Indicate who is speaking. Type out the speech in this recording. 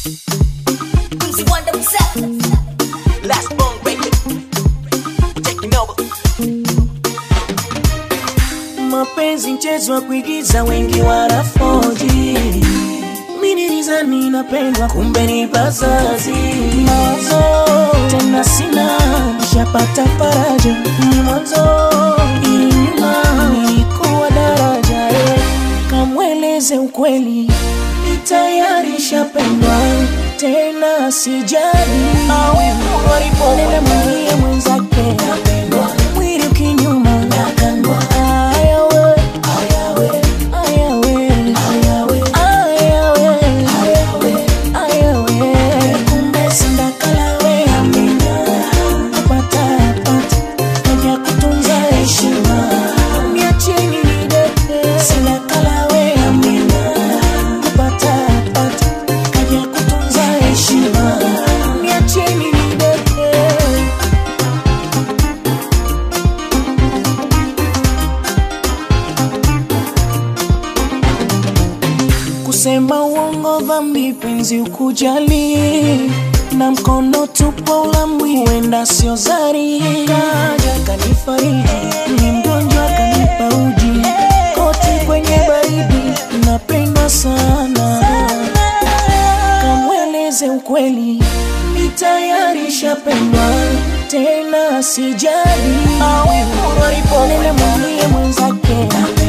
Speaker 1: Easy Wonder himself.
Speaker 2: Last bone breaker. Taking over.
Speaker 3: mapenzi mchezo wa kuigiza wengi wanafoji minilizani napendwa kumbe ni bazazi mawazo tena sina shapata faraja ni mwanzo ili nyuma nilikuwa daraja eh. kamweleze ukweli ni tayari shapendwa tena sijali nenda mwambie mwenzake mwili ukinyuma ayawe ayawe ayawe ayawe kumbe sindakalawe pata pata naja kutunza heshima niacheni nidete sindakalawe pata pata kaja kutunza heshima niacheni nidete kusema uongo dhambi penzi ukujali na mkono tupo ulambwi huenda sio zari kaja kanifariji ni mgonjwa kanipa uji koti kwenye baridi napendwa sana kamweleze ukweli ni tayari shapendwa tena sijali nenda mwambie mwenzake